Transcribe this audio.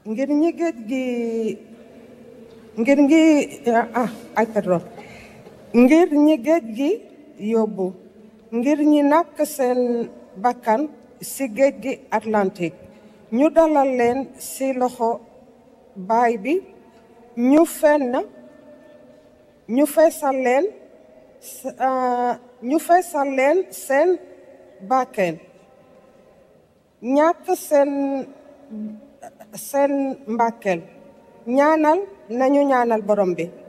ngir ñi géej gi ngir ngi ah ay pardon ngir ñi géej gi yóbbu ngir ñi nàkk seen bakkan ci géej gi Atlantique ñu dalal leen ci loxo baay bi ñu fenn ñu feesal leen ñu feesal leen seen bakken ñàkk seen seen mbàkkeel ñaanal nañu ñaanal borom bi